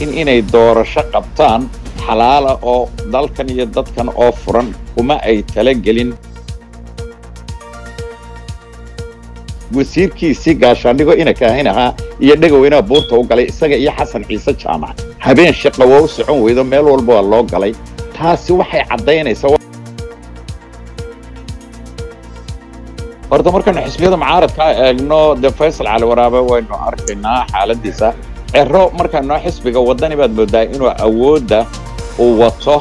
laakiin inay doorasho qabtaan xalaala oo dalkan iyo dadkan oo furan kuma ay talagelin wasiirkiisii gaashaandhigo ina kaahin ahaa iyo dhegaweynaha buurta u galay isaga iyo xasan ciise jaamac habeen shaqa waa u socon weydo meel walba waa loo galay taasi waxay caddaynaysaa horta markaynu xisbiyada mucaaradka eegno dee faysal cali waraabe waynu arkaynaa xaaladiisa cero markaynoo xisbiga waddani baad moodaa inuu awoodda uu wato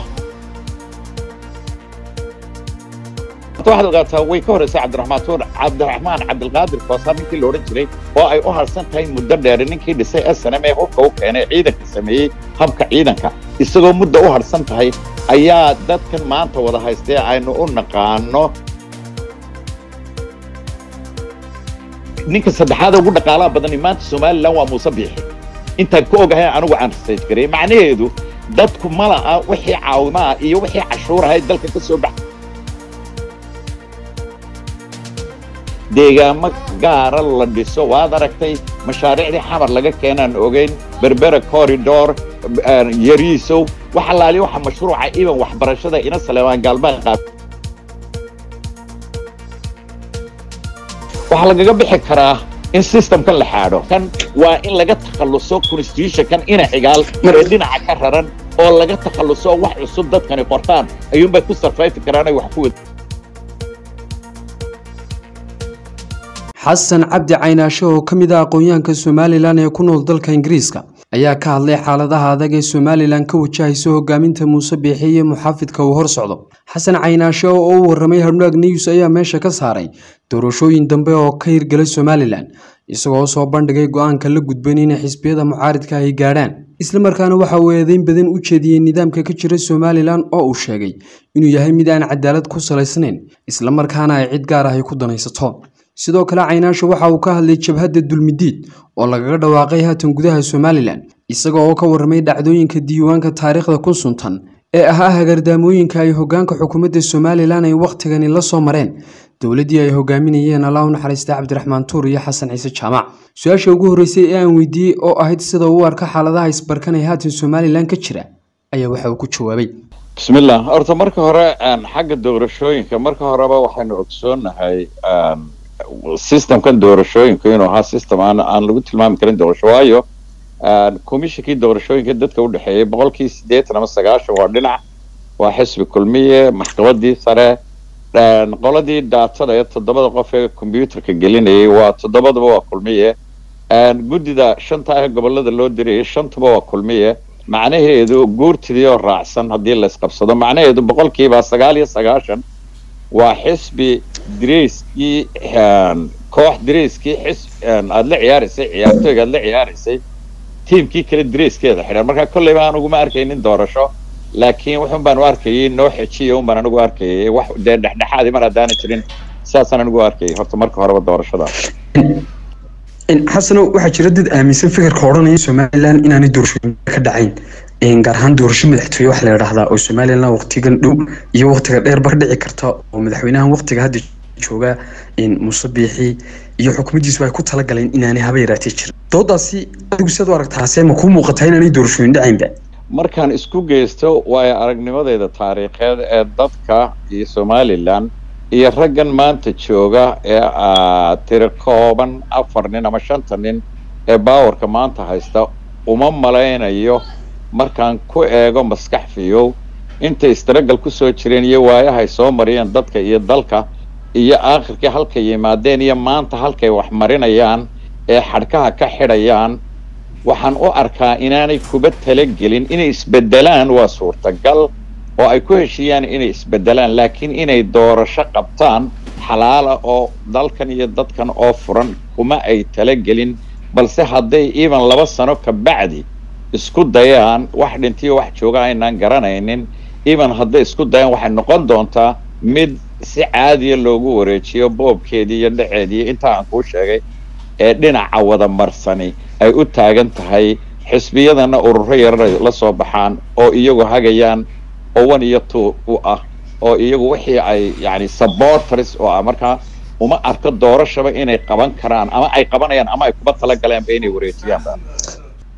waxaad ogaataa way ka horraysay cabdiraxmaan tuur cabdiraxmaan cabdilqaadir koosaar ninkii la odhan jiray oo ay u harsan tahay muddo dheer ninkii dhisay s n m ee hubka u keenay ciidanka sameeyey habka ciidanka isagoo muddo u harsan tahay ayaa dadkan maanta wada haystee aynu u naqaano ninka saddexaad ugu dhaqaalaha badani maanta somalilan waa muuse biixi intaan ka ogahay anigu aan research garay macnaheedu dadku ma laha wixii caawimaa iyo wixii cashuur ahayd dalka ka soo bax deegaamo gaara la dhiso waad aragtay mashaariicdii xamar laga keenaan ogeyn berbera corridor yariisow wax allaali waxa mashruuca iban waxbarashada ina saleemaan gaalmaha qaab waxaa lagaga bixi karaa in systemkan la xaadho kan waa in laga takhalluso constitutionkan ina xigaal ee dhinaca ka raran oo laga takhalluso wax cusub dadkani qortaan ayuunbay ku sarfayfi karaan ay wax ku wada xasan cabdi caynaasho oo ka mid ah aqoon-yahanka somalilan ee ku nool dalka ingiriiska ayaa ka hadlay xaaladaha adag ee somalilan ka wajahayso hogaaminta muuse biixi iyo muxaafidka uu hor socdo xasan caynaasho oo u warramay harnaag news ayaa meesha ka saaray doorashooyin dambe oo ka hirgelay somalilan isagoo soo bandhigay go-aanka la gudban inay xisbiyada mucaaridka ay gaadhaan islamarkaana waxa uu eedeyn badan u jeediyey nidaamka ka jira somalilan oo uu sheegay inuu yahay mid aan cadaalad ku salaysnayn islamarkaana ay cid gaar ah ay ku danaysato sidoo kale caynaasho waxa uu ka hadlay jabhadda dulmidiid oo lagaga dhawaaqay haatan gudaha somalilan isaga oo ka warramay dhacdooyinka diiwaanka taariikhda kun suntan ee ahaa hagardaamooyinka ay hoggaanka xukuumadda somalilan ay wakhtigani la soo mareen dowladdii ay hogaaminayeen allah u naxariista cabdiraxmaan tuur iyo xasan ciise jaamac su-aasha ugu horreysay ee aan weydiiyey oo ahayd sida uu arka xaaladaha isbarkan ee haatan somalilan ka jira ayaa waxa uu ku jawaabay bismillah horta marka hore xagga doorashooyinka marka horeba waxaynu ogsoonnahay systemkan doorashooyinka inuu ahaa system aan aan lagu tilmaami karin doorasho waayo commissionkii doorashooyinka dadka u dhexeeyey boqolkii siddeetan ama sagaashan waa dhinac waa xisbi kulmiye maxkamadii sare qoladii daatada ee toddobada qof ee combyuterka gelinayay waa toddobadaba waa kulmiye guddida shanta ah gobolada loo dirayay shantuba waa kulmiye macnaheedu guurtidii oo raacsan haddii la isqabsado macnaheedu boqolkiiba sagaal iyo sagaashan waa xisbi dareyskii koox dareyskii xis aada la ciyaaraysay ciyaartooyga aada la ciyaaraysay tiimkii kale dareyskeeda xidhan marka kolleyba aan uguma arkaynin doorasho laakiin wuxun baan u arkayay noo xejiya un baan anigu arkayay wax dee dhexdhexaadii mar haddaana jirin sidaasaan anigu arkayay horta marka horeba doorashada xasano waxaa jira dad aaminsan fikirka odhanaya somalilan inaanay doorashooyin ka dhacayn gaar ahaan doorasho madaxtooye wax la idhaahdaa oo somalilan waqtigan dhow iyo waqtiga dheer bar dhici karta oo madaxweynahan waqtiga hadda jooga muuse biixi iyo xukuumaddiisu ay ku talagaleen inaanay haba yaraatee jirin doodaasi adigu siad u aragtaase ma kuu muuqataa inaanay doorashooyin dhacaynba markaan isku geysto waayo aragnimadeyda taariikheed ee dadka iyo somalilan iyo raggan maanta jooga ee tiro kooban afar nin ama shanta nin ee baawarka maanta haysta uma malaynayo markaan ku eego maskax fiyow intay istaragal ku soo jireen iyo waayahay soo mariyeen dadka iyo dalka iyo aakhirkii halkay yimaadeen iyo maanta halkay wax marinayaan ee xadhkaha ka xidhayaan waxaan u arkaa inaanay kuba talagelin inay isbeddelaan waa suurtagal oo ay ku heshiiyaan inay isbeddelaan laakiin inay doorasho qabtaan xalaala oo dalkan iyo dadkan oo furan kuma ay talagelin balse hadday even laba sano ka bacdi isku dayaan wax dhintiyo wax jooga aynaan garanaynin even hadday isku dayaan waxay noqon doontaa mid si caadiya loogu wareejiyo boobkeedii iyo dhaceedii intaa aan kuu sheegay ee dhinaca wada marsani ay u taagan tahay xisbiyadana ururo yarar la soo baxaan oo iyagu hagayaan oo one iyo two u ah oo iyagu wixii ay yani supporters oo ah markaa uma arko doorashaba inay qaban karaan ama ay qabanayaan ama ay kuba talagalaanba inay wareejiyaan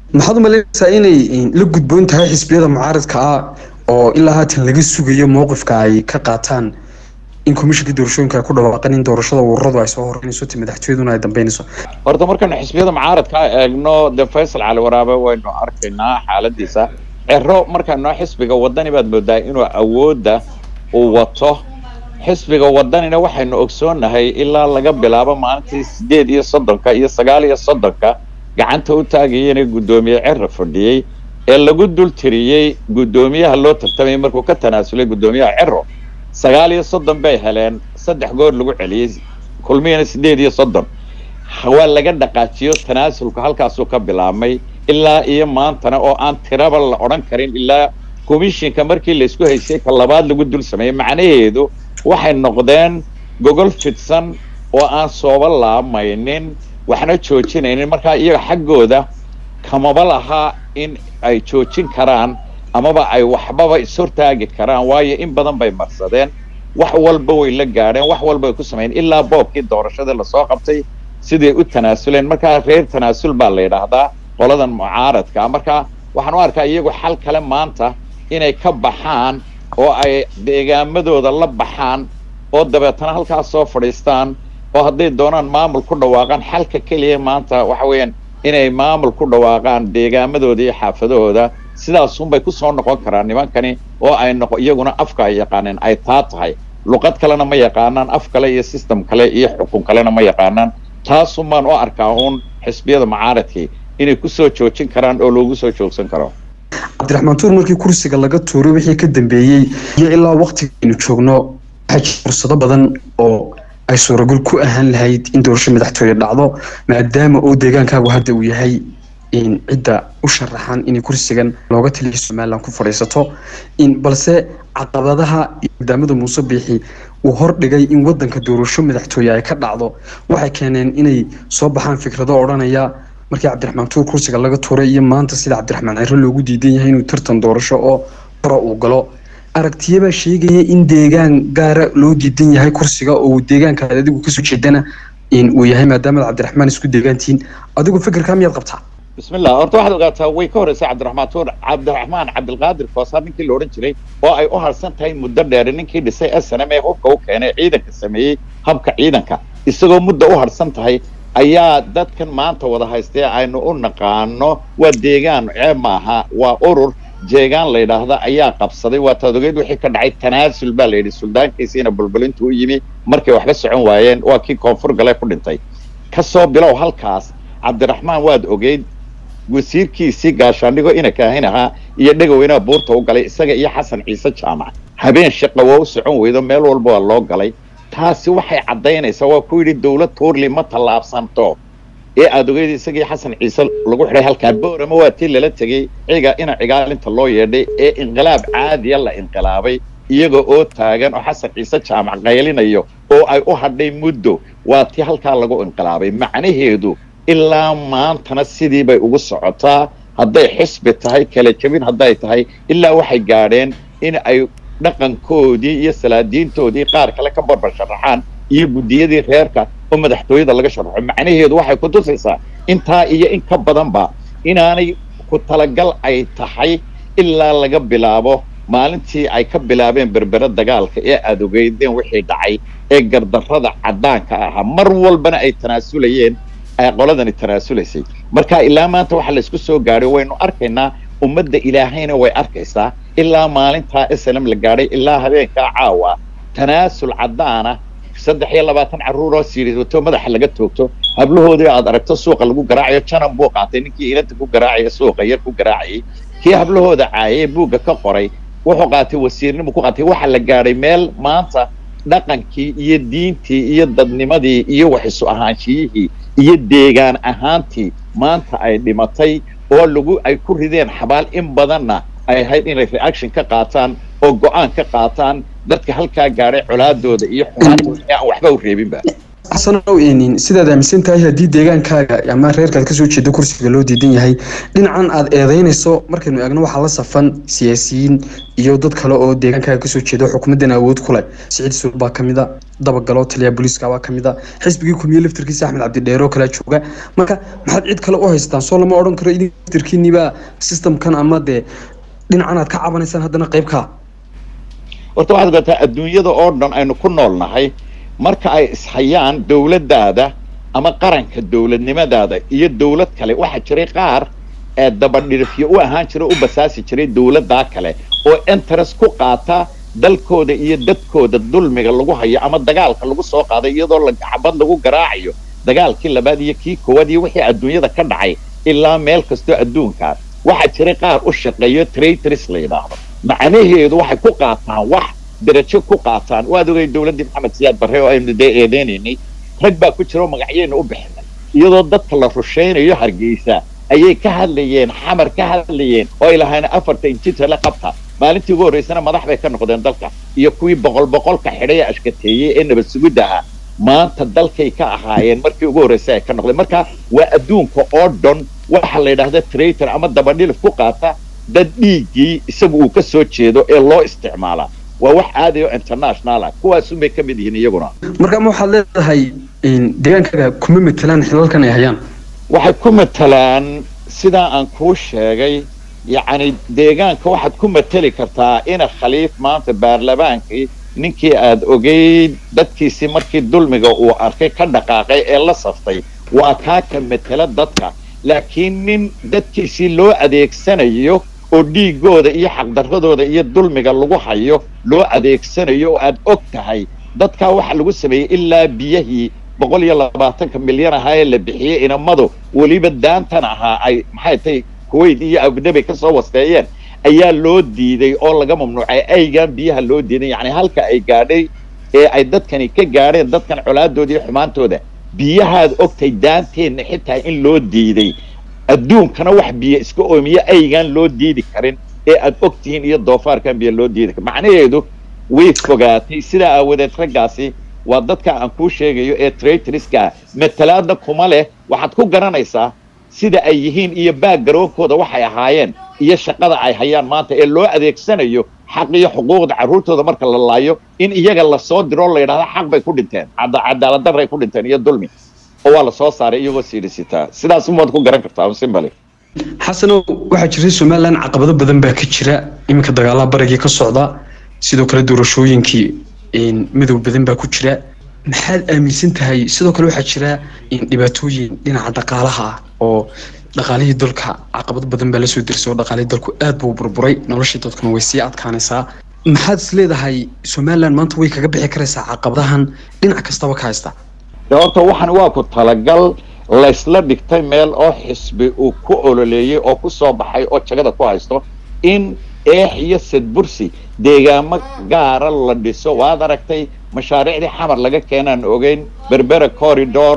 maxaad umalaynaysaa inay la gudboon tahay xisbiyada mucaaradka ah oo ilaa haatan laga sugayo mowqifka ay ka qaataan in komishinka doorashooyinka ay ku dhawaaqeen in doorashada ururadu ay soo horeynayso ti madaxtooyaduna ay dambeynayso horta markaynu xisbiyada mucaaradka eegno dee faysal cali waraabe waynu arkaynaa xaaladiisa cero markaanoo xisbiga wadani baad moodaa inuu awoodda uu wato xisbiga wadanina waxaynu ogsoonnahay ilaa laga bilaabo maalintii sideed iyo soddonka iyo sagaal iyo soddonka gacanta u taagayeen guddoomiye cero fadhiyey ee lagu dul tiriyey guddoomiyaha loo tartamayay markuu ka tanaasulay guddoomiyaha cero sagaal iyo soddon bay heleen saddex goor lagu celiyey kulmiyana sideed iyo soddon waa laga dhaqaajiyo tanaasulku halkaasuu ka bilaabmay ilaa iyo maantana oo aan tiraba la odhan karin ilaa komishinka markii laysku haysay ka labaad lagu dul sameeyey macnaheedu waxay noqdeen gogol fidsan oo aan sooba laamaynin waxna joojinaynin markaa iyaga xaggooda kamaba lahaa in ay joojin karaan amaba ay waxbaba ishortaagi karaan waayo in badan bay marsadeen wax walba way la gaadheen wax walba ay ku sameeyeen ilaa boobkii doorashadii lasoo qabtay siday u tanaasuleen markaa reer tanaasul baa la yidhaahdaa qoladan mucaaradka marka waxaan u arkaa iyagu xal kale maanta inay ka baxaan oo ay deegaamadooda la baxaan oo dabeetana halkaas soo fadhiistaan oo hadday doonaan maamul ku dhawaaqaan xalka keliya maanta waxa weeyaan inay maamul ku dhawaaqaan deegaamadooda iyo xaafadahooda sidaasunbay kusoo noqon karaan nimankani oo ay noqo iyaguna afka ay yaqaaneen ay taa tahay luqad kalena ma yaqaanaan af kale iyo system kale iyo xukun kalena ma yaqaanaan taasun baan u arkaa uun xisbiyada mucaaradkii inay kusoo joojin karaan oo loogu soo joogsan karo cabdiraxmaan tuur markii kursiga laga tuuray wixii ka dambeeyey iyo ilaa waktigaynu joogno waxaa jira fursado badan oo ay suuragal ku ahaan lahayd in doorasho madaxtooye dhacdo maadaama oo deegaankaagu hadda uu yahay cidda u sharaxan inay kursigan looga taliya somalilan ku fadhiisato balse caqabadaha maadaamada muuse biixi uu hordhigay in wadanka doorasho madaxtooye ay ka dhacdo waxay keeneen inay soo baxaan fikrado odhanaya markii cabdiraxmaan tuur kursiga laga tuuray iyo maanta sida cabdiraxmaan ciro loogu diidan yahay inuu tartan doorasho oo hora uu galo aragtiyabaa sheegaya in deegaan gaara loo diidan yahay kursiga oo deegaanka adigu kasoo jeedana uu yahay maadaama cabdiraxmaan isku deegaantihiin adigu fikirkaa miyaad qabtaa bismillah horta waxaad ogaataa way ka horreysay cabdiraxmaan tuur cabdiraxmaan cabdilqaadir koosaar ninkii la odhan jiray oo ay u harsan tahay muddo dheer ninkii dhisay snm ee hubka u keenay ciidanka sameeyey habka ciidanka isagoo muddo u harsan tahay ayaa dadkan maanta wada haystee aynu u naqaano waa deegaan ceeb maaha waa urur jeegaan la yidhaahda ayaa qabsaday waa taadogeed wixii ka dhacay tanaasul baa la yidhi suldaankiisiina bulbulintu u yimi markay waxba socon waayeen waa kii koonfur gale ku dhintay kasoo bilow halkaas cabdiraxmaan waad ogeyd wasiirkiisii gaashaandhigo ina kaahin ahaa iyo dhegaweynaha buurta u galay isaga iyo xasan ciise jaamac habeen shaqa waa u socon weydo meel walba waa loo galay taasi waxay caddaynaysaa waa ku yidhi dawlad tuurli ma tallaabsanto ee aada ogeyd isagii xasan ciise lagu xidhay halkaa boorama waa tii lala tegey ciga ina cigaalinta loo yeedhay ee inqilaab caadiya la inqilaabay iyaga oo taagan oo xasan ciise jaamac qaylinayo oo ay u hadhay muddo waa tii halkaa lagu inqilaabay macnaheedu ilaa maantana sidii bay ugu socotaa hadday xisbi tahay kala jebin hadday tahay ilaa waxay gaadheen in ay dhaqankoodii iyo salaadiintoodii qaar kale ka barbar sharaxaan iyo guddiyadii reerka oo madaxtooyada laga sharaxo macnaheedu waxay ku tusaysaa intaa iyo in ka badanba inaanay ku talagal ay tahay ilaa laga bilaabo maalintii ay ka bilaabeen berbere dagaalka ee aada ogeydeen wixii dhacay ee gardarrada caddaanka ahaa mar walbana ay tanaasulayeen ay qoladani tanaasulaysay marka ilaa maanta waxa laysku soo gaadhay waynu arkaynaa ummadda ilaahayna way arkaysaa ilaa maalintaa slm la gaadhay ilaa habeenkaa caawa tanaasul caddaana saddex iyo labaatan carruuroo siirisato madaxa laga toogto hablahoodii aad aragto suuqa lagu garaacayo janan buu qaatay ninkii inanta ku garaacaya suuqa yar ku garaacayay kii hablahooda caayay buugga ka qoray wuxuu qaatay wasiirnimu ku qaatay waxa la gaadhay meel maanta dhaqankii iyo diintii iyo dadnimadii iyo waxisu ahaanshiyihii iyo deegaan ahaantii maanta ay dhimatay oo lagu ay ku rideen xabaal in badanna ay ahayd inay reaction ka qaataan oo go-aan ka qaataan dadka halkaa gaadhay colaadooda iyo xumaantooda ee aan waxba u reebinba xasanow sidaad aaminsan tahay haddii deegaankaaga ama reerkaad kasoo jeedo kursiga loo diidan yahay dhinacan aad eedeynayso markaynu eegno waxaa la safan siyaasiyiin iyo dad kale oo deegaankaaga kasoo jeedo xukuumaddan awood ku leh siciid suul baa kamida dabagalo taliya booliiska baa kamida xisbigii kulmiye laftirkiisa axmed cabdidheero kala jooga marka maxaad cid kale u haystaan soo lama odhan karo idin laftirkiinibaa systemkan ama dee dhinacan aad ka cabanaysaan haddana qaybkaa horta waxaad ogaataa adduunyada oo dhan aynu ku nool nahay marka ay ishayaan dowladdaada ama qaranka dowladnimadaada iyo dowlad kale waxaa jiray qaar ee dabadhirifyo u ahaan jira u basaasi jiray dowladdaa kale oo interest ku qaata dalkooda iyo dadkooda dulmiga lagu hayo ama dagaalka lagu soo qaaday iyadoo xabad lagu garaacayo dagaalkii labaad iyo kii koowaad iyo wixii adduunyada ka dhacay ilaa meel kastoo adduunkaas waxaa jiray qaar u shaqeeyo traitors la yidhaahdo macnaheedu waxay ku qaataan wax darajo ku qaataan waad ogay dowladdii maxamed siyaad barre oo aynu dee eedeynaynay rag baa ku jira oo magacyayna u bixinay iyadoo dadka la rushaynayo hargeysa ayay ka hadlayeen xamar ka hadlayeen oo ay lahayn afarta injitale qabta maalintii ugu horraysana madax bay ka noqdeen dalka iyo kuwii boqol boqolka xidhay ee ashkateeyey ee nabad sugidda ahaa maanta dalkay ka ahaayeen markii ugu horraysay ay ka noqdeen marka waa adduunka oo dhan waxa la yidhaahda traitor ama dabadhilif ku qaata dad dhiiggii isagu uu ka soo jeedo ee loo isticmaalaa waa wax aadayo international ah kuwaasun bay ka mid yihiin iyaguna marka ma waxaad leedahay deegaankaaga kuma matelaan xilalkan ay hayaan waxay ku matalaan sidaa aan kuu sheegay yacni deegaanka waxaad ku mateli kartaa ina khaliif maanta baarlamaankii ninkii aad ogeyd dadkiisii markii dulmiga uu arkay ka dhaqaaqay ee la saftay waa kaa ka matela dadka laakiin nin dadkiisii loo adeegsanayo oo dhiigooda iyo xaqdarradooda iyo dulmiga lagu hayo loo adeegsanayo oo aad og tahay dadkaa waxa lagu sameeyey ilaa biyahii boqol iyo labaatanka milyan ahaa ee la bixiyey inamadu weliba daantan ahaa ay maxay tahay kuwait iyo abudabay ka soo wasteeyeen ayaa loo diiday oo laga mamnuucay aygaan biyaha loo diiday yacni halka ay gaadhay ee ay dadkani ka gaadheen dadkan colaadooda iyo xumaantooda biyahaad ogtay daanteenna xitaa in loo diiday adduunkana wax biyo iska oomiye aygaan loo diidi karin ee aad og tihiin iyo doofaarkan biyo loo diidi karin macnaheedu way fogaatay sidaa aawadeed raggaasi waa dadka aan kuu sheegayo ee traitoriska matalaadna kuma leh waxaad ku garanaysaa sida ay yihiin iyo baaggaroonkooda waxay ahaayeen iyo shaqada ay hayaan maanta ee loo adeegsanayo xaq iyo xuquuqda carruurtooda marka la laayo in iyaga lasoo diroo la yidhahda xaq bay ku dhinteen cadaaladdarray ku dhinteen iyo dulmi oo waa lasoo saaray iyagoo siidhisitaa sidaas umaad ku garan kartaa simbali xasanow waxaa jiray somalilan caqabado badan baa ka jira iminka dagaalaha barigii ka socda sidoo kale doorashooyinkii madow badan baa ku jira maxaad aaminsan tahay sidoo kale waxaa jira dhibaatooyin dhinaca dhaqaalaha ah oo dhaqaalihii dalka caqabad badan baa lasoo dirsay oo dhaqaalihii dalku aad buu burburay noloshii dadkuna way sii adkaanaysaa maxaad is leedahay somalilan maanta way kaga bixi karaysaa caqabadahan dhinac kastaba ka haysta horta waxan waa ku talagal laysla dhigtay meel oo xisbi uu ku ololeeyey oo ku soo baxay oo jagada ku haysto in eex iyo sadbursi deegaamo gaara la dhiso waad aragtay mashaariicdii xamar laga keenaan ogeyn berbera corridor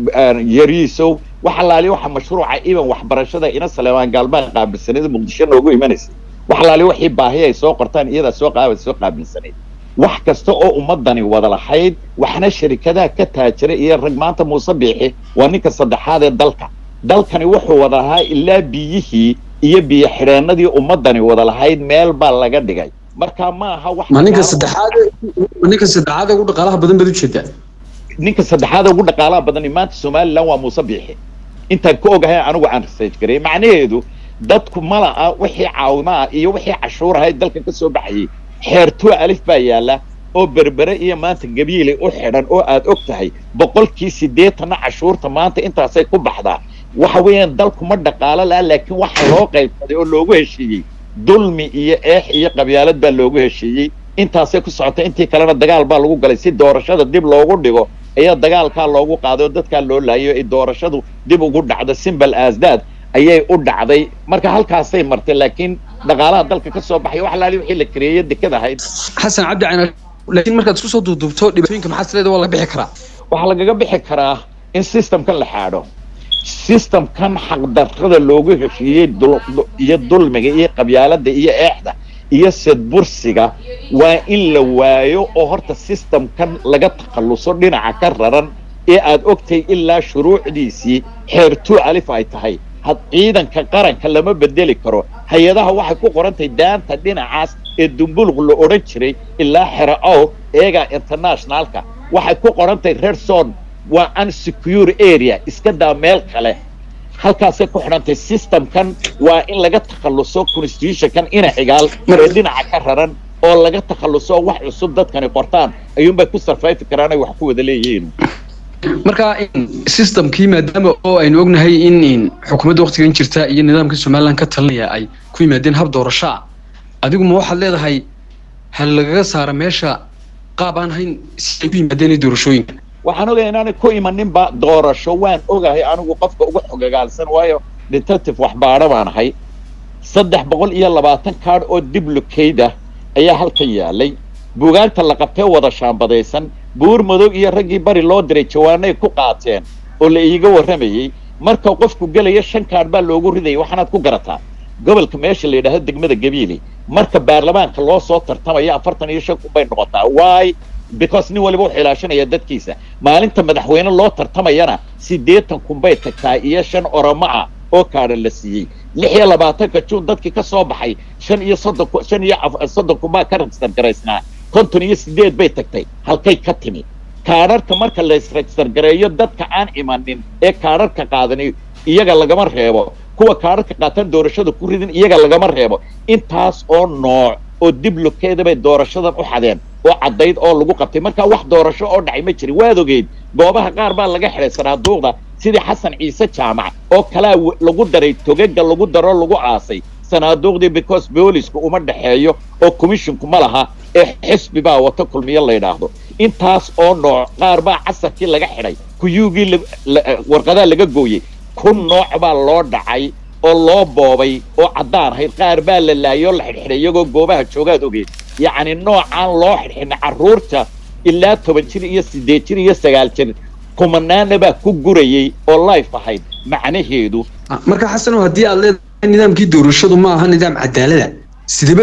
yariisow wax alaali waxa mashruuca iban waxbarashada ina saleemaan gaalmaan qaabilsaneed muqdisho noogu imanaysay wax alaali waxii baahi ay soo qortaan iyadaa soo qaaba soo qaabilsaneyd wax kasta oo ummadani wada lahayd waxna sharikadaha ka taajiray iyo rag maanta muuse biixi waa ninka saddexaad ee dalka dalkani wuxuu wada lahaa ilaa biyihii iyo biyo xidheennadii ummadani wada lahayd meel baa laga dhigay marka ma aha wax ma ninka saddexaad ma ninka saddexaad ugu dhaqaalaha badan baad ujeedaa ninka saddexaad ugu dhaqaalaha badani maanta somaliland waa muuse biixi intaan ka ogahay anigu aan research garay macnaheedu dadku mala'a wixii caawimaa iyo wixii cashuur ahayd dalka ka soo baxayay xeertuo alif baa yaalla oo berbere iyo maanta gabiilay u xidhan oo aad og tahay boqolkii siddeetanna cashuurta maanta intaasay ku baxdaa waxa weeyaan dalku ma dhaqaalo laha laakiin waxa loo qaybsaday oo loogu heshiiyey dulmi iyo eex iyo qabyaalad baa loogu heshiiyey intaasay ku socotay intii kalena dagaal baa lagu galay si doorashada dib loogu dhigo ayaa dagaalkaa loogu qaaday oo dadkaa loo laayo ay doorashadu dib ugu dhacdo simbal asdaad ayay u dhacday marka halkaasay martay laakiin dhaqaalaha dalka ka soo baxay wax laali wixii la kareeyey dekad ahayd xasan cabdi cayna laakiin markaad isku soo duuduubto dhibaatooyinka maxaad isleedahay waa laga bixi karaa waxaa lagaga bixi karaa in systemkan la xaadho systemkan xaqdarrada loogu heshiiyey iyo dulmiga iyo qabyaalada iyo eexda iyo sedbursiga waa in la waayo oo horta systemkan laga takhalluso dhinaca ka raran ee aad ogtay ilaa shuruucdiisii xeertuu alif ay tahay had ciidanka qaranka lama bedeli karo hay-adaha waxay ku qorantahay daanta dhinacaas ee dumbuluq la odhan jiray ilaa xera ow eegaa internationalka waxay ku qorantahay redson waa unsecure area iska daa meel kale halkaasay ku xidhantay systemkan waa in laga takhalluso constitutionkan ina xigaal ee dhinaca ka raran oo laga takhalluso wax cusub dadkani qortaan ayuunbay ku sarfayfi karaan ay wax ku wada leeyihiin marka systemkii maadaama oo aynu ognahay in xukuumadda waktigan jirta iyo nidaamka somalilan ka talinaya ay ku yimaadeen hab doorasho ah adigu ma waxaad leedahay hal lagaga saara meesha qaab aan hayn si ay ku yimaadeen doorashooyinka waxaan ogaya inaanay ku imaninba doorasho waan ogahay anigu qofka uga xogagaalsan waayo detective waxbaadho baan ahay saddex boqol iyo labaatan kaadh oo diblocade ah ayaa halkan yaalay buugaagta la qabtee wada shaambadaysan buur madow iyo raggii bari loo diray jawaanay ku qaateen oo la iiga warramayey marka qofku gelaya shan kaadh baa loogu ridayay waxaanaad ku garataa gobolka meesha la yidhaahdo degmada gabiili marka baarlamaanka loo soo tartamaya afartan iyo shan kun bay noqotaa why because nin waliba wuxuu ilaashanaya dadkiisa maalinta madaxweyne loo tartamayana siddeetan kun bay tagtaa iyo shan oromo ah oo kaadha la siiyey lix iyo labaatanka juun dadkii ka soo baxay shan iyo soddon ku shan iyo soddon kun baa ka register garaysnaa konton iyo siddeed bay tagtay halkay ka timi kaadharka marka la isregister gareeyo dadka aan imanin ee kaadharka qaadani iyaga lagama reebo kuwa kaadharka qaatan doorashada ku ridin iyaga lagama reebo intaas oo nooc oo diblokeeda bay doorashadan u xadeen oo caddayd oo lagu qabtay markaa wax doorasho oo dhacay ma jirin waad ogeyd goobaha qaar baa laga xidhay sanaaduuqda sidii xasan ciise jaamac oo kalaa lagu daray togaga lagu daro lagu aasay sanaaduuqdii because boolisku uma dhexeeyo oo commisshinku ma laha ee xisbi baa wata kulmiyo la yidhaahdo intaas oo nooc qaar baa casarkii laga xidhay kuyuugii warqadaa laga gooyey kun nooc baa loo dhacay oo loo boobay oo caddaan ahayd qaar baa la laayay oo la xidhxidhay iyagoo goobaha joogaad ogeed yacni noocaan loo xidhxidhnay carruurta ilaa toban jir iyo siddeed jir iyo sagaal jir kumanaana baa ku gurayey oo life ahayd macnaheedu marka xasanow haddii aad leedahay nidaamkii doorashadu ma aha nidaam cadaalada sideba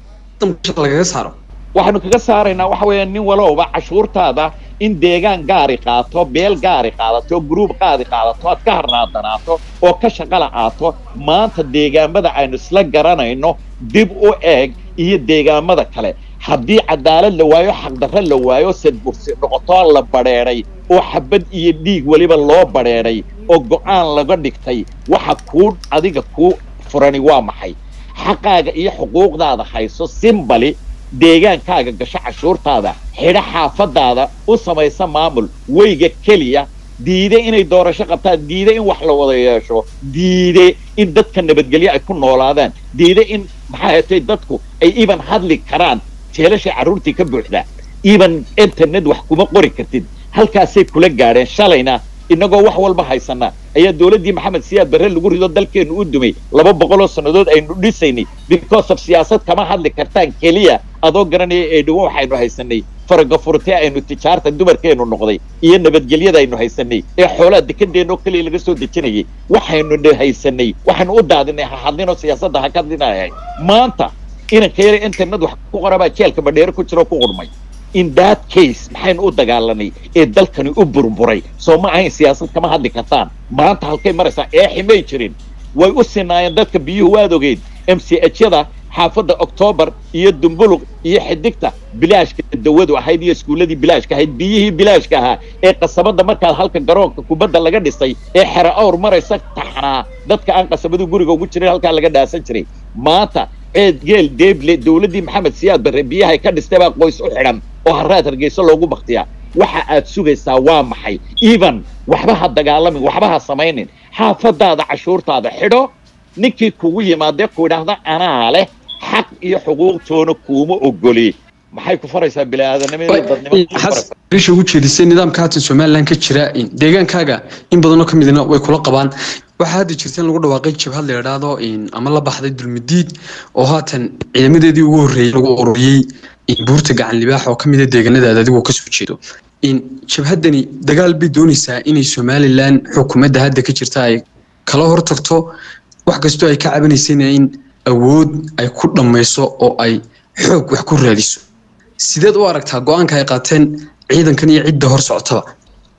lagaga saaro waxaanu kaga saaraynaa waxa weeya nin walowba cashuurtaada in deegaan gaari qaato beel gaari qaadato gruub qaadi qaadato aad ka harnaadanaato oo ka shaqala aato maanta deegaamada aynu isla garanayno dib u eeg iyo deegaamada kale haddii cadaalad la waayo xaqdarro la waayo sadbursi noqotoo la badheedhay oo xabad iyo dhiig weliba loo badheedhay oo go'aan laga dhigtay waxa kuu adiga kuu furani waa maxay xaqaaga iyo xuquuqdaada hayso simbali deegaankaaga gasho cashuurtaada xidho xaafadaada u samaysa maamul weyga keliya diide inay doorasho qabtaan diide in wax la wada yeesho diide in dadka nabadgelyo ay ku noolaadaan diide in maxaa hetay dadku ay iban hadli karaan jeelashay carruurtii ka buuxdaa iban internet wax kuma qori kartid halkaasay kula gaadheen shalayna innagoo wax walba haysana ayaa dowladdii maxamed siyaad barre lagu rido dalkeennu u dumay laba boqoloo sannadood aynu dhisaynay because of siyaasad kama hadli kartaan keliya adoo garanaya ee dhawo waxaynu haysanay faragafurtee aynu tijaarta dumarkeennu noqday iyo nabadgelyada aynu haysanay ee xoolaha dekadeenoo keliya laga soo dejinayay waxaynu haysanay waxaynu u daadinay ha hadlinoo siyaasadda ha ka hadlinayahay maanta inanka yara internet wax ku qorabaa jeelka badheero ku jiroo ku qurmay in that case maxaynu u dagaalanay ee dalkani u burburay soo ma ahayn siyaasad kama hadli kartaan maanta halkay maraysaa eexi may jirin way u sinaayeen dadka biyuhu waad ogeyd m c h yada xaafadda octoobar iyo dumbuluq iyo xidigta bilaashka dawadu ahayd iyo iskuulladii bilaashka ahayd biyihii bilaashka ahaa ee qasabadda markaad halka garoonka kubadda laga dhisay ee xero awr maraysa taxnaa dadka aan qasabadu guriga ugu jirin halkaa laga dhaasan jiray maanta ceed geel deeble dowladdii maxamed siyaad barre biyahay ka dhistay baa qoys u xidhan oo haraad hargeyso loogu baktiyaa waxa aad sugaysaa waa maxay even waxba ha dagaalamin waxba ha samaynin xaafadaada cashuurtaada xidho ninkii kugu yimaadee ku idhaahda anaa leh xaq iyo xuquuqtoona kuuma ogoli maxay ku faraysaa biniaadamnimadarisha ugu jeedisay nidaamka haatan somalilan ka jira deegaankaaga in badanoo ka midna way kula qabaan waxaa hadda jirta in lagu dhawaaqay jabhad la idhaahdo ama la baxday dulmidiid oo haatan ciidamadeedii ugu horreeyey lagu ururiyey buurta gacan libaax oo ka mid a deegaanadaada adigoo kasoo jeedo jabhaddani dagaal bay doonaysaa inay somalilan xukuumadda hadda ka jirta ay kala hortagto wax kastoo ay ka cabanaysayna in awood ay ku dhammayso oo ay xoog wax ku raadiso sideed u aragtaa go-aanka ay qaateen ciidankan iyo cidda hor socotaba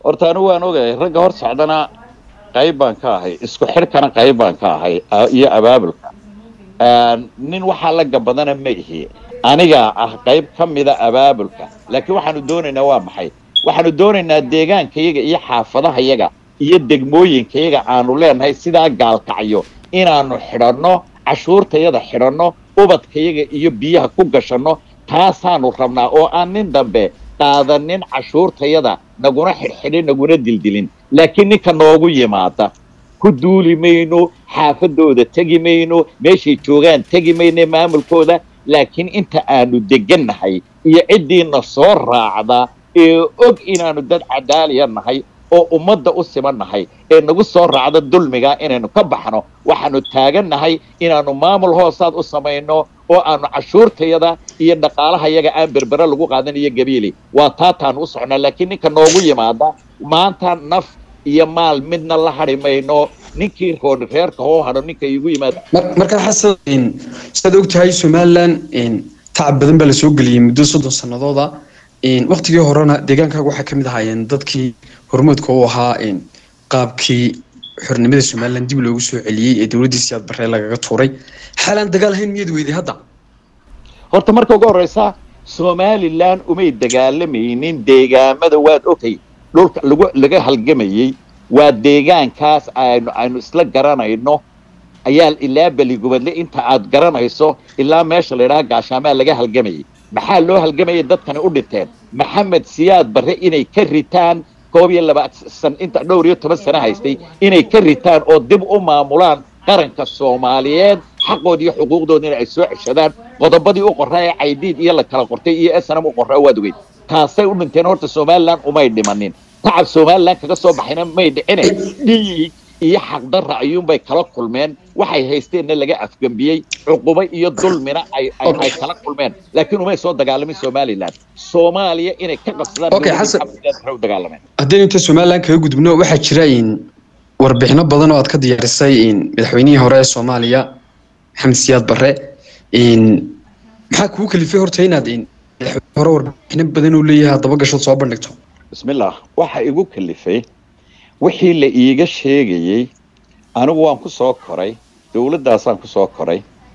horta anigu waan ogahay ragga hor socdana qayb baan ka ahay isku xidhkana qayb baan ka ahay iyo abaabulka nin waxaa laga badana ma ihi anigaa ah qayb ka mida abaabulka laakiin waxaanu doonaynaa waa maxay waxaanu doonaynaa deegaankayaga iyo xaafadahayaga iyo degmooyinkayaga aanu leenahay sidaa gaalkacyo inaanu xidhanno cashuurtayada xidhanno ubadkayaga iyo biyaha ku gashanno taasaanu rabnaa oo aan nin dambe qaadanin cashuurtayada naguna xidhxidhin naguna dildilin laakiin ninka noogu yimaada ku duuli mayno xaafadooda tegi mayno meeshay joogaan tegi mayno maamulkooda laakiin inta aanu degannahay iyo ciddiina soo raacda ee og inaanu dad cadaaliya nahay oo ummadda u siman nahay ee nagu soo raacda dulmiga inaynu ka baxno waxaanu taagannahay inaanu maamul hoosaad u samayno oo aanu cashuurtayada iyo dhaqaalahayaga aan berbere lagu qaadan iyo gabiili waa taataanu u socnaa laakiin ninka noogu yimaada maanta naf iyo maal midna la hadhi mayno ninkii roon reerka hoo hadho ninka igu yimaada marka xasan sidaad og tahay somalilan tacab badan baa lasoo geliyey muddo soddon sanadooda waktigii horena deegaankaaga waxaa ka mid ahaayeen dadkii hormoodka u ahaa qaabkii xornimada somalilan dib loogu soo celiyey ee dowladdii siyaad barre lagaga tuuray xaalaan dagaal ahayn miyaad weyday hadda horta marka ugu horreysa somalilan umay dagaalamaynin deegaamada waad ogtay dhulka lagu laga halgamayey waa deegaankaas aynu aynu isla garanayno ayaa ilaa beligubadle inta aad garanayso ilaa meesha la yidhaha gaashaamaa laga halgamayay maxaa loo halgamayay dadkani u dhinteen maxamed siyaad barre inay ka ritaan koob iyo labaatan inta dhowr iyo toban sano haystay inay ka ritaan oo dib u maamulaan qaranka soomaaliyeed xaqood iyo xuquuqdoodina ay soo ceshadaan qodobadii u qorraa ee caydiid iyo la kala qortay iyo snm u qorraa waad ogeyd taasay u dhinteen horta somalilan umay dhimanin tacab somalilan kaga soo baxayna may dhicine dhiig iyo xaqdarra ayuunbay kala kulmeen waxay haysteenna laga afgembiyey cuqubo iyo dulmina ay ay kala kulmeen laakiin umay soo dagaalamin somalilan soomaaliya inay ka qabsadaan u dagaalameen haddaynu inta somalilan kaga gudubno waxaa jira warbixino badan oo aad ka diyaarisay madaxweynihii hore ee soomaaliya maxamed siyaad barre maxaa kugu kalifay horta inaad madaxweyne hore warbixino badan uu leeyahay haddaba gashood soo bandhigto bismillah waxa igu kalifay wixii la iiga sheegayey anigu waan ku soo koray dowladdaasaan ku soo koray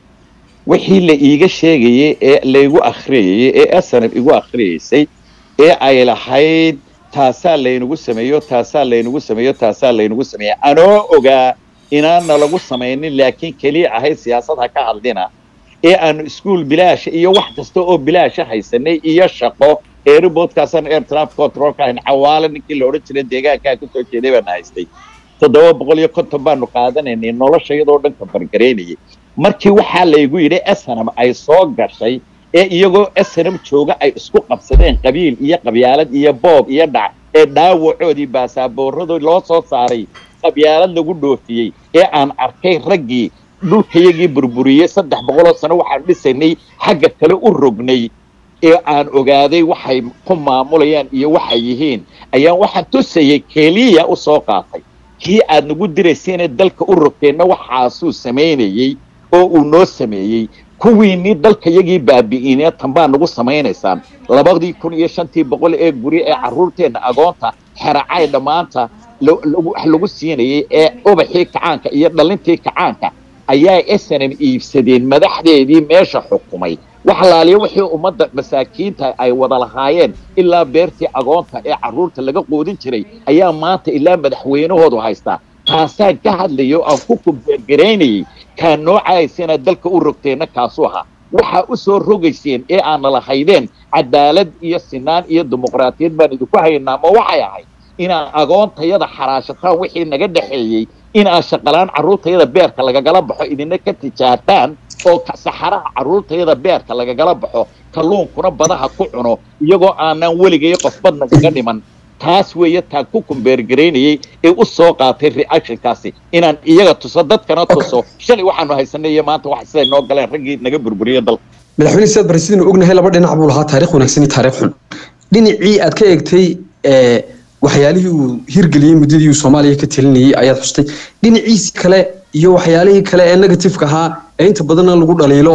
wixii la iiga sheegayey ee laygu akhriyayey ee asanab igu akhriyaysay ee ay lahayd taasaa laynagu sameeyo taasaa laynagu sameeyo taasaa laynagu sameeya anoo ogaa inaana lagu samaynin laakiin keliya ahayd siyaasad ha ka hadlina ee aanu iskuol bilaasha iyo wax kasta oo bilaasha haysanay iyo shaqo airboodkaasaan air traffic controlka ahayn cawaale ninkii la odhan jiray deegaankaa kasoo jeeday baana haystay toddoba boqol iyo konton baanu qaadanaynay nolosha iyadoo dhan kabargaraynayay markii waxaa laygu yidhi snm ay soo gashay ee iyagoo snm jooga ay isku qabsadeen qabiil iyo qabyaalad iyo boob iyo dhac ee dhaawacoodii baasaaboorradoo loo soo saaray qabyaalad lagu dhoofiyey ee aan arkay raggii dhulkayagii burburiyey saddex boqoloo sano waxaan dhisaynay xagga kale u rognay ee aan ogaaday waxay ku maamulayaan iyo waxay yihiin ayaan waxaan tusayay keliya u soo qaatay kii aad nagu diraysiinee dalka u rogteenna waxaasuu samaynayey oo uu noo sameeyey kuwiinii dalkayagii baabi'inee tanbaa nagu samaynaysaan labadii kun iyo shantii boqol ee guri ee carruurteenna agoonta xeracay dhammaanta wax lagu siinayay ee ubaxii kacaanka iyo dhalintii kacaanka ayaa snm iibsadeen madaxdeedii meesha xukumay wax laaliya wixii ummadda masaakiinta ay wada lahaayeen ilaa beertii agoonta ee carruurta laga qoodin jiray ayaa maanta ilaa madaxweynahoodu haystaa taasaan ka hadlayo aan ku kumbeergaraynayay kaa noocaysa inaad dalka u rogteenna kaasuu ahaa waxaa u soo rogayseen ee aana lahaydeen cadaalad iyo sinaan iyo dimuqraatiyad baan idinku haynaa ma waxay ahayd inaad agoontayada xaraashataan wixii naga dhexeeyey inaad shaqalaan carruurtayada beerka lagagala baxo idina ka tijaartaan oo saxaraha carruurtayada beerka lagagala baxo kalluunkuna badaha ku cuno iyagoo aanan weligay qof bad nagaga dhiman taas weeye taan ku kumbeergaraynayey ee u soo qaatay reactionkaasi inaan iyaga tuso dadkana tuso shalay waxaanu haysanay iyo maanta wax siday noo galeen raggii naga burburiya dalka madaxweyne sidaad bari sidaynu ognahay laba dhinac buu lahaa taarikh wanaagsan iyo taarikh xun dhinacii aad ka eegtay waxyaalihii uu hirgeliyey muddadii uu soomaaliya ka telinayay ayaad xustay dhinaciisi kale iyo waxyaalihii kale ee negatifeka ahaa ee inta badanna lagu dhaliilo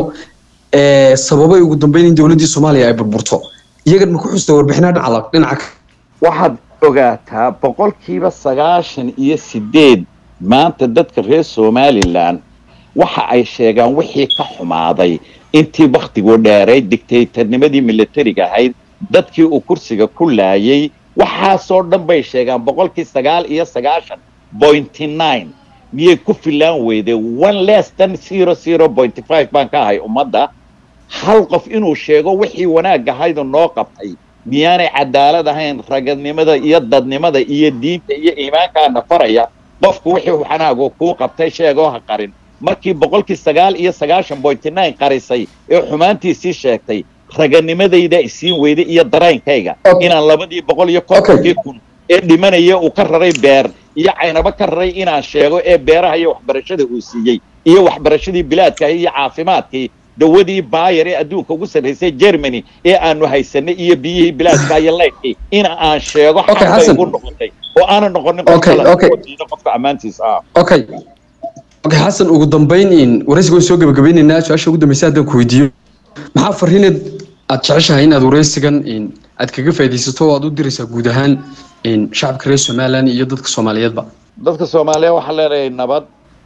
sababay ugu dambeyn in dowladdii soomaaliya ay burburto iyagan ma ku xusta warbixinaa dhinaca dhinaca waxaad ogaataa boqolkiiba sagaashan iyo sideed maanta dadka reer somalilan waxa ay sheegaan wixii ka xumaaday intii wakhtigu dheeray dictatornimadii militariga ahayd dadkii uu kursiga ku laayay waxaasoo dhan bay sheegaan boqolkii sagaal iyo sagaashan pointy nine miyay ku filaan weyday one less than zero zero pointy five baan ka ahay ummadda hal qof inuu sheego wixii wanaag ahaydu noo qabtay miyaanay cadaalad ahayn ragadnimada iyo dadnimada iyo diinta iyo iimaankaana faraya qofku wixii wanaagu kuu qabtay sheegoo ha qarin markii boqolkii sagaal iyo sagaashan pointy nine qarisay ee xumaantiisii sheegtay raganimadayda isiin weyday iyo dareenkayga inaan labadii boqol iyo kontonkii kun ee dhimanaya uu ka raray beer iyo caynabo ka raray inaan sheego ee beeraha iyo waxbarashada uu siiyey iyo waxbarashadii bilaadkahi iyo caafimaadkii dawadii baayar ee adduunka ugu sarraysay germany ee aanu haysanay iyo biyihii bilaadka iyo laydkii in aan sheego xaqbay ugu noqotay oo aanan noqonin qofkadiida qofka ammaantiisa ah okay okay xasan ugu dambayn in waraysiga waan soo gabagabaynaynaa su-aasha ugu dambaysa haddaan ku weydiiyo maxaa fariineed aad jeceshahay inaad waraysigan aad kaga faaidaysato oo aad u diraysaa guud ahaan shacabka reer somalilan iyo dadka soomaaliyeedba dadka soomaaliyeed waxaan leenahay nabad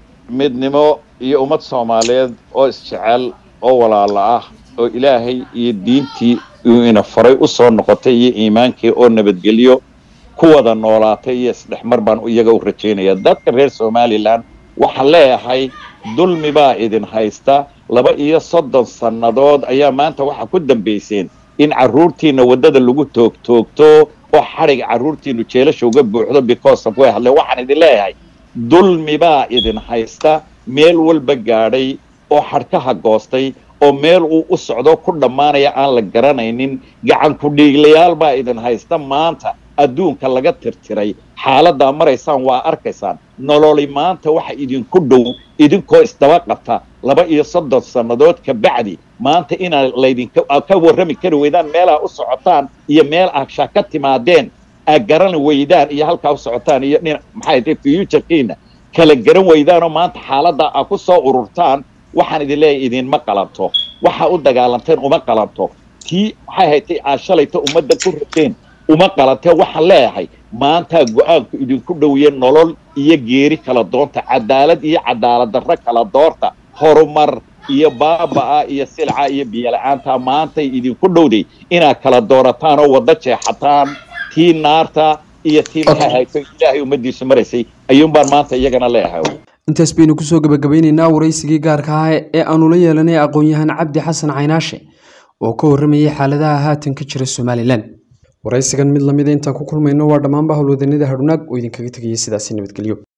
midnimo iyo ummad soomaaliyeed oo isjecel oo walaalo ah oo ilaahay iyo diintii uu ina faray u soo noqotay iyo iimaankii oo nabadgelyo ku wada noolaatay iyo isdhexmar baan iyaga u rajaynaya dadka reer somalilan waxaan leeyahay dulmi baa idin haysta laba iyo soddon sannadood ayaa maanta waxaa ku dambayseen in carruurtiina waddada lagu toogtoogto oo xadhiga carruurtiinu jeelasha uga buuxdo because of way hadleen waxaan idin leeyahay dulmi baa idin haysta meel walba gaadhay oo xadhkaha goostay oo meel uu u socdo ku dhammaanaya aan la garanaynin gacan ku-dhiiglayaal baa idin haysta maanta adduunka laga tirtiray xaaladdaa maraysaan waa arkaysaan nololi maanta waxa idinku dhow idinkoo isdaba qabta laba iyo soddon sannadood ka bacdi maanta inaad laydinka ka warrami kari weydaan meelaha u socotaan iyo meel agsha ka timaadeen aad garan weydaan iyo halkaa u socotaan iyo dhina maxay tahay futurekiina kala garan weydaanoo maanta xaaladdaa aad ku soo ururtaan waxaan idin leeyahay idinma qalanto waxa u dagaalanteen uma qalanto tii maxay haytay aad shalayta ummadda ku rateen uma qalantee waxaan leeyahay maantaa go-aanku idinku dhowiye nolol iyo geeri kala doonta cadaalad iyo cadaalad darro kala doorta horumar iyo baaba'a iyo silca iyo biyola-aanta maantay idinku dhowday inaad kala doorataan oo waddo jeexataan tii naarta iyo tii maxay hayto ilaahay ummaddiisu maraysay ayuunbaan maanta iyagana leeyahay intaas baynu kusoo gabagabeyneynaa waraysigii gaarka ah ee aanu la yeelanay aqoon-yahan cabdi xasan caynaashe oo ka warramayay xaaladaha haatan ka jira somalilan waraysigan mid lamida intaan ku kulmayno waa dhammaanba howlwadanada hadhunaag oo idinkaga tegaya sidaasi nabadgelyo